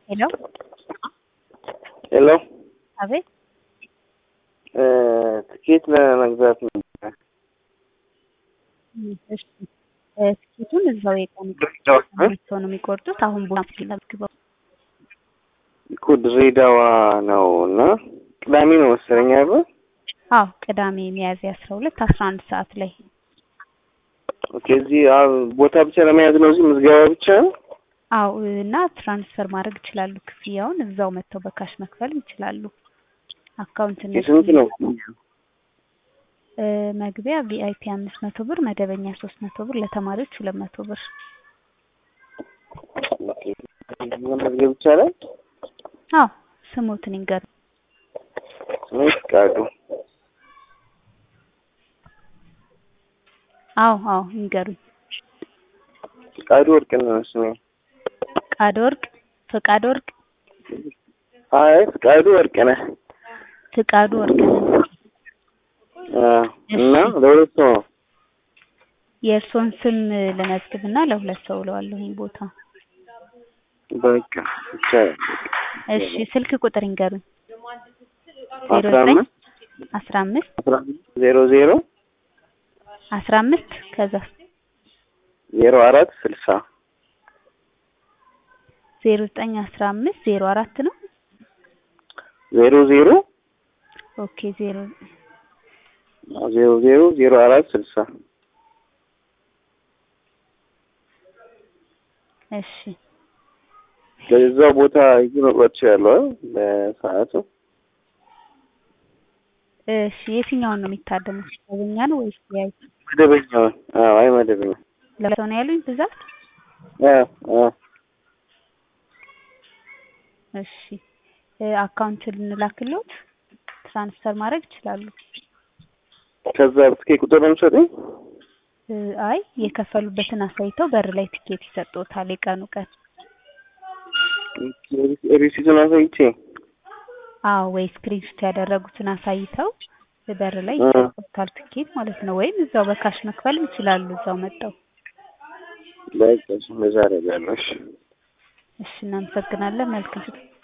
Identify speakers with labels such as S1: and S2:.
S1: ሄሎ
S2: ሄሎ
S1: አቤት
S2: ትኬት ለመግዛት ነበር።
S1: እሺ እ ትኬቱን እዛው የቀን ሰው ነው የሚቆርጡት። አሁን ቡና ስለግበው
S2: እኮ ድሬዳዋ ነው እና ቅዳሜ ነው መሰለኝ አይደል?
S1: አዎ ቅዳሜ ሚያዝያ አስራ ሁለት አስራ አንድ ሰዓት ላይ
S2: ኦኬ እዚህ አዎ፣ ቦታ ብቻ ለመያዝ ነው እዚህ ምዝገባ ብቻ ነው?
S1: አዎ እና ትራንስፈር ማድረግ ይችላሉ። ክፍያውን እዛው መጥተው በካሽ መክፈል ይችላሉ። አካውንት
S2: የስንት ነው?
S1: እ መግቢያ ቪአይፒ አምስት መቶ ብር፣ መደበኛ ሶስት መቶ ብር፣ ለተማሪዎች ሁለት መቶ ብር።
S2: መመዝገብ ይቻላል?
S1: አዎ ስሞትን ይንገሩ።
S2: ስሜ ፍቃዱ።
S1: አዎ አዎ ይንገሩኝ።
S2: ፍቃዱ ወርቅነህ ነው ስሜ።
S1: ፍቃድ ወርቅ ፍቃድ ወርቅ
S2: አይ ፍቃዱ ወርቅነህ
S1: ፍቃዱ ወርቅ
S2: አ እና ለሁለት ሰው ነው።
S1: የእርስዎን ስም ልመዝግብና ለሁለት ሰው እለዋለሁኝ ቦታ።
S2: በቃ ይቻላል።
S1: እሺ ስልክ ቁጥር ይንገሩኝ። ዜሮ
S2: አስራ
S1: ዘጠኝ
S2: አምስት
S1: አስራ አምስት
S2: አስራ አምስት ዜሮ ዜሮ
S1: አስራ አምስት ከዛ
S2: ዜሮ አራት ስልሳ
S1: ዜሮ ዘጠኝ አስራ አምስት ዜሮ አራት ነው።
S2: ዜሮ ዜሮ
S1: ኦኬ ዜሮ
S2: ዜሮ ዜሮ ዜሮ አራት ስልሳ
S1: እሺ
S2: ለዛ ቦታ ሂጂ መቁረጥ እችላለሁ አይደል? በሰዓቱ
S1: እሺ የትኛውን ነው የሚታደሙት? መደበኛ ነው ወይስ ቪአይፒ?
S2: መደበኛውን። አዎ አይ መደበኛ
S1: ለሰው ነው ያሉኝ ብዛት?
S2: አዎ አዎ
S1: እሺ እ አካውንት ልንላክልዎት ትራንስፈር ማድረግ ይችላሉ።
S2: ከዛ ትኬት ቁጥር ነው የምትሰጡኝ?
S1: እ አይ የከፈሉበትን አሳይተው በር ላይ ትኬት ይሰጥዎታል። የቀኑ ቀን
S2: ሪሲቱን አሳይቼ
S1: አዎ ወይ ስክሪንሾት ያደረጉትን አሳይተው በር ላይ
S2: እ
S1: ይሰጥዎታል ትኬት ማለት ነው። ወይም እዛው በካሽ መክፈልም ይችላሉ እዛው መጥተው።
S2: በቃ እሺ፣ እንደዛ አደርጋለሁ። እሺ
S1: እሺ እናመሰግናለን። መልካም